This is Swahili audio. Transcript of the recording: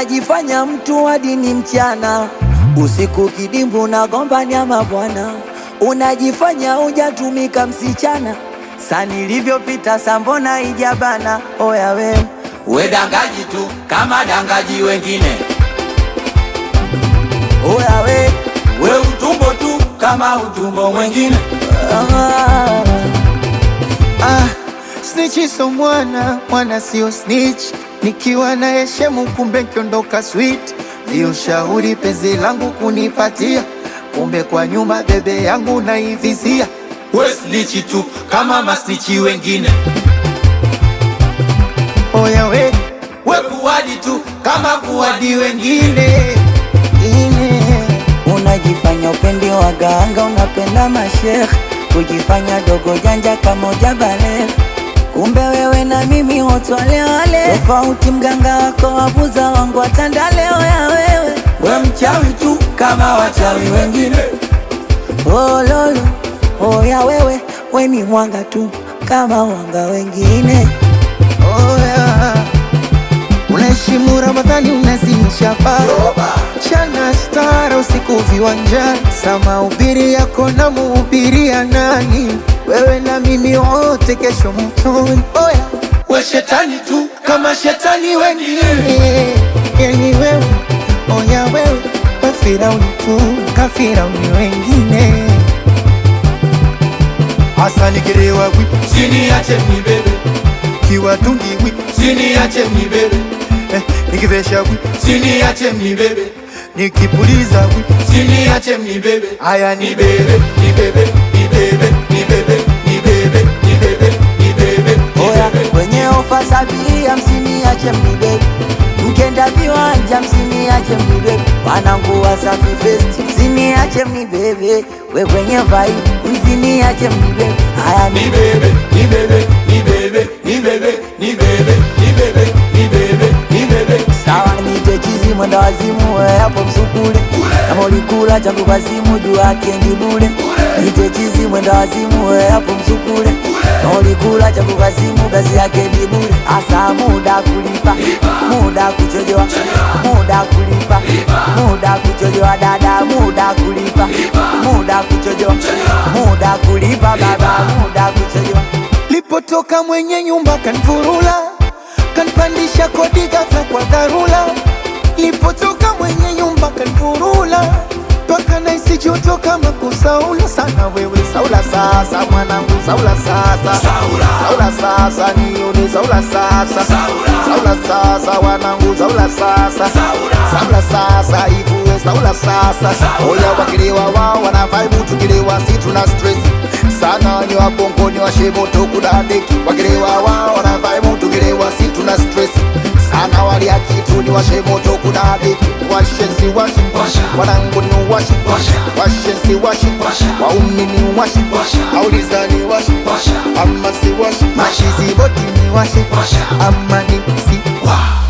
unajifanya mtu hadi ni mchana, usiku kidimbu na gombania mabwana, unajifanya hujatumika msichana, sa nilivyopita sambona ijabana. Oya we We dangaji tu kama dangaji wengine, oya we we utumbo tu kama utumbo mwengine. ah. Ah, snitch so mwana mwana sio snitch, nikiwa na heshemu kumbe nkiondoka sweet. Viushauri penzi langu kunipatia, kumbe kwa nyuma bebe yangu naivizia. We snichi tu kama masnichi wengine, Oya we we kuwadi tu kama kuwadi wengine. ine ine Unajifanya upendi waganga, unapenda mashekh, kujifanya dogo janja kama ujabale. Kumbe wewe na mimi wote wale wale, tofauti mganga wako wabuza wangu watandaleo ya wewe. We mchawi tu kama wachawi wengine, Oh lolo, oh ya wewe, we ni mwanga tu kama wanga wengine. Oya, unaheshimu Ramadhani, unazimisha baba chana stara usiku viwanjani, sama ubiri yako na muhubiria nani? Wewe na mimi wote kesho mtoni. Oya, we shetani tu kama shetani wengine. eh, yani wewe, oya wewe, we Firauni tu kafirauni wengine. Hasa nikirewa wi Siniache mnibebe, kiwatungi wi siniache mnibebe, eh, nikivesha wi siniache mnibebe, nikipuliza wi siniache mnibebe. haya ni Nibebe, nibebe, nibebe, nibebe, nibebe, nibebe, nibebe, Oya, nibebe. kwenye ofa za bia msiniache mnibebe, mkenda viwanja msiniache mnibebe, wanangu Wasafi Fest msiniache mnibebe, we kwenye vibe msiniache mnibebe. Haya ni Nibebe, nibebe, nibebe, nibebe, nibebe, nibebe, nibebe, nibebe. sawa, nite chizi mwenda wazimu, we hapo msukule, kama ulikula changu kwa simu juu yake ni bure. Nite chizi mwenda wazimu, we hapo msukule, kama ulikula changu kwa simu basi yake ni bure. Asa muda kulipa, muda kuchojoa, muda kulipa, muda kuchojoa dada, muda kulipa, muda kuchojoa, muda kulipa baba, muda kuchojoa. Lipotoka mwenye nyumba kanfurula, kanpandisha kodi ghafla kwa dharura. Lipotoka mwenye nyumba kanfurula, mpaka naisi joto kama kusaula sana. Wewe saula sasa, mwanangu saula sasa, Saula. saula sasa, nione saula sasa, Saula. saula sasa, wanangu saula sasa, Saula. saula sasa, ivue saula sasa. Saula. Oya wakilewa wao wana vibe, tukilewa si tuna stress sana ni wabongo ni washemoto kudadeki wakilewa wao wana vibe, tukilewa si tuna stress sana walia kitu ni washemoto kudadeki washensi washi Washa. wanangu ni washi Washa. washensi washi Washa. waumi ni washi Washa. auliza ni washi Washa. ama si washi Washa. mashizi boti ni washi Washa. ama ni si Wa.